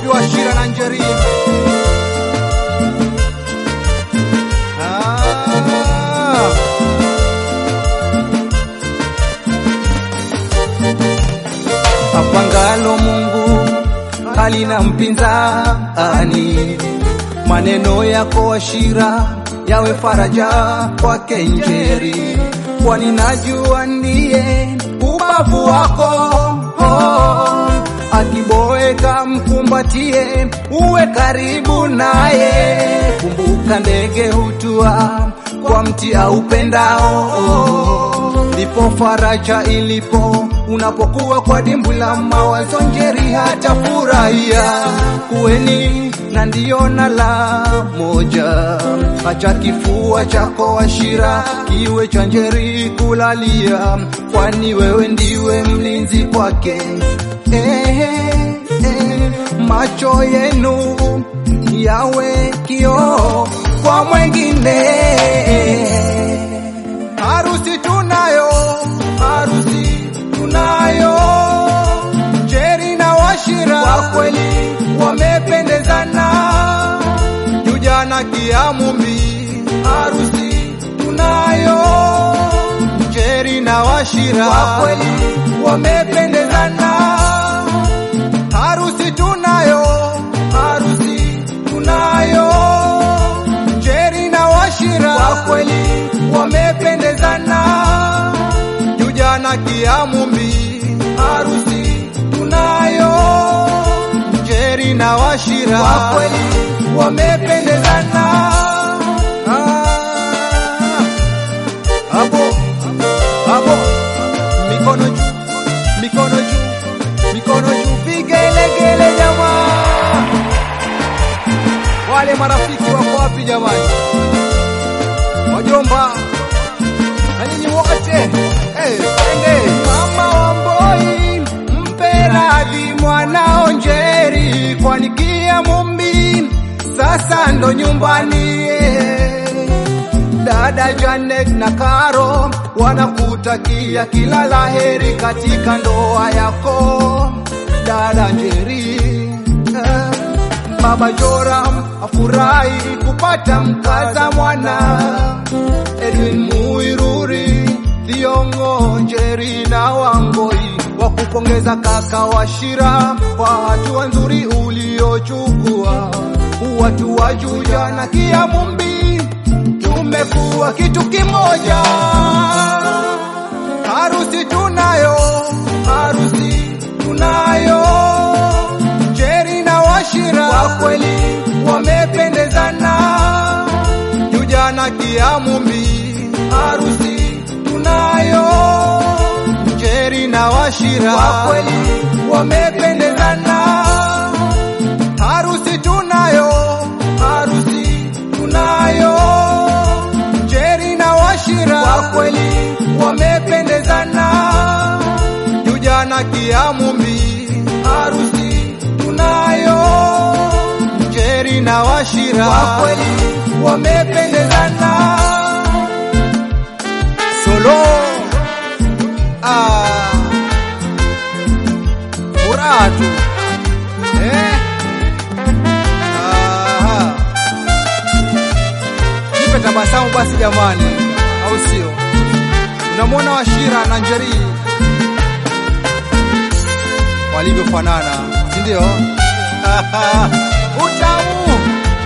Wapi Washira na Njeri? Ah. Apangalo Mungu halina mpinzani, maneno yako Washira yawe faraja kwake Njeri, kwani najua ndiye ubavu wako oh. Akiboeka mkumbatie, uwe karibu naye. Kumbuka ndege hutua kwa mti aupendao, ndipo faraja ilipo unapokuwa kwa dimbwi la mawazo. Njeri hata furahia kuweni na ndio na la moja, acha kifua chako Washira kiwe cha Njeri kulalia, kwani wewe ndiwe mlinzi kwake. Eh, eh, macho yenu yawe kioo kwa mwengine. Harusi tunayo, harusi tunayo, Njeri na Washira kwa kweli wamependezana, Juja na Kiamumbi, harusi tunayo, Njeri na Washira kwa kweli wamependezana, harusi tunayo, harusi tunayo, Njeri na Washira kwa kweli wamependezana, Juja na Kiamumbi, harusi tunayo, Njeri na Washira kwa kweli wamependezana. Ah, hapo hapo, mikono juu, mikono juu, mikono juu, vigelegele jamaa. Wale marafiki wako wapi jamani? Wajomba na nyinyi wote eh, twende. Mama Wamboi, mpe radhi mwanao Njeri, kwani Kiamumbi sasa ndo nyumbani eh. Dada Janet na Karo wanakutakia kila laheri katika ndoa yako dada Njeri eh. Baba Joram afurahi kupata mkaza mwana Edwin Muiruri, Thiongo Njeri na Wangoi wakupongeza kaka Washira kwa hatua nzuri uliochukua. Watu wa Juja na Kiamumbi tumekuwa kitu kimoja. Harusi tunayo, harusi tunayo, Njeri na Washira kwa kweli wamependezana, Juja na Kiamumbi, harusi tunayo, Njeri na Washira kwa kweli wamependezana, harusi tunayo, harusi tunayo, Njeri na Washira kwa kweli wamependezana, Juja na Kiamumbi, harusi tunayo, Njeri na Washira kwa kweli wamependezana. Solo ah, furaha tu eh? Aha. Nipe tabasamu basi jamani, au sio? Unamwona Washira na Njeri walivyofanana, si ndio? Utamu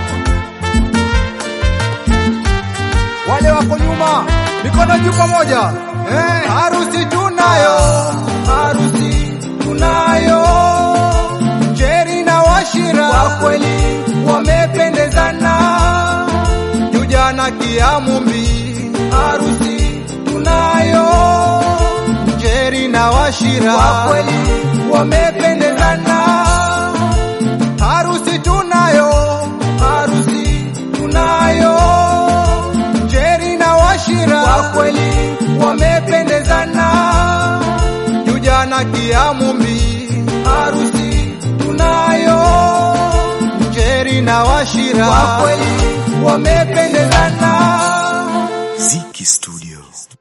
wale wako nyuma, mikono juu pamoja eh. Harusi tunayo, harusi tunayo, Njeri na Washira kwa kweli wamependezana, Juja na Kiamumbi, harusi tunayo, Njeri na Washira kwa kweli wamependezana, harusi tunayo, harusi tunayo, Njeri na Washira kwa kweli wamependezana, Juja na Kiamumbi, harusi tunayo, Njeri na Washira kwa kweli wamependezana. Ziki Studio.